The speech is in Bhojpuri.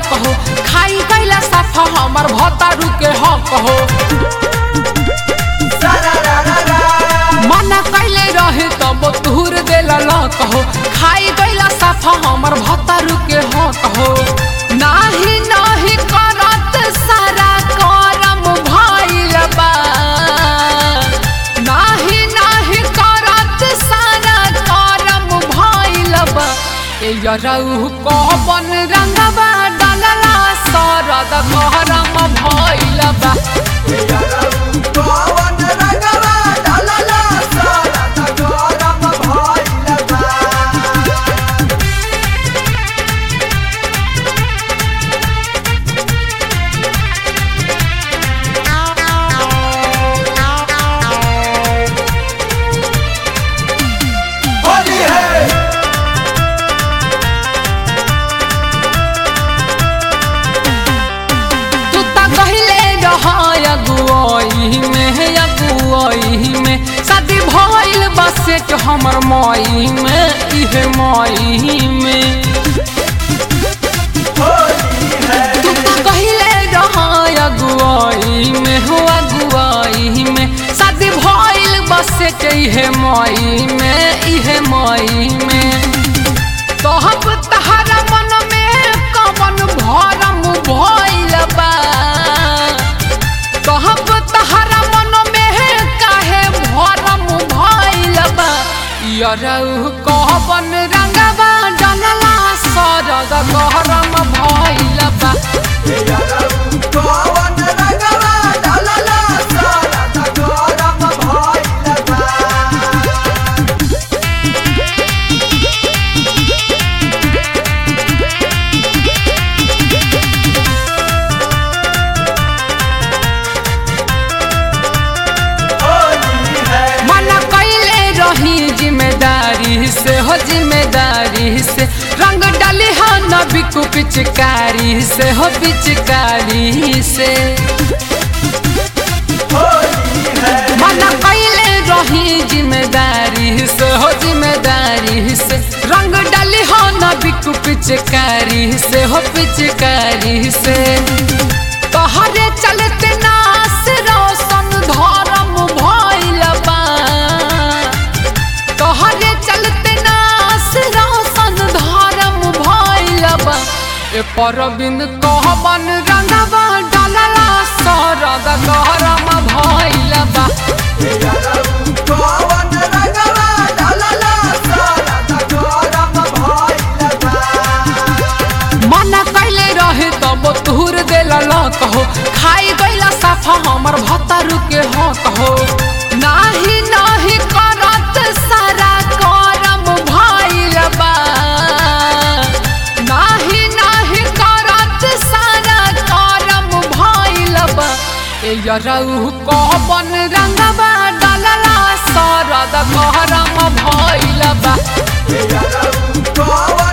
लक हो खाई गईला साफा हमर भतारू के हक हो मना कैले रहे तब तुहर देला लक हो खाई गईला साफा हमर भतारू के हक हो नाही नाही करत सारा करम भइल बा नाही नाही करत सारा करम भइल बा ए यरौ कहबन रंगबा डलला सरद गहरम भइल बा तू त कहिले रह अगुआई में अगुआई में शादी भइल बसे के हमर माई में इहे माई में तू त कहिले रह अगुआई में हो अगुआई में शादी भइल बसे के इहे माई में इहे माई में तोहब तहरा मन में कवन भरम भइल बा तोहब तहरा मन में काहे भरम भइल बा यरौ कहबन रंगबा डलला सरद गहरम भइल बा मन कैले रही जिम्मेदारी से हो जिम्मेदारी से रंग डाली हो न बिकू पिचकारी से हो पिचकारी से मन कैले रही जिम्मेदारी से हो जिम्मेदारी से रंग डाली हो न बिकू पिचकारी से हो पिचकारी से तोहरे चलते नास रोशन धर्म भइल बा तोहरे चलते नास रोशन धर्म भइल बा ए परबिन कहबन रंगबा डलला सरद गरम भइल बा मना कैले रहे तब तुहर देला लक हो खाई गईला साफा हमर भतारू के हक हो नाही नाही करत सारा करम भइल बा नाही नाही करत सारा करम भइल बा ए यरौ कहबन रंगबा डलला सरद गहरम भइल बा Go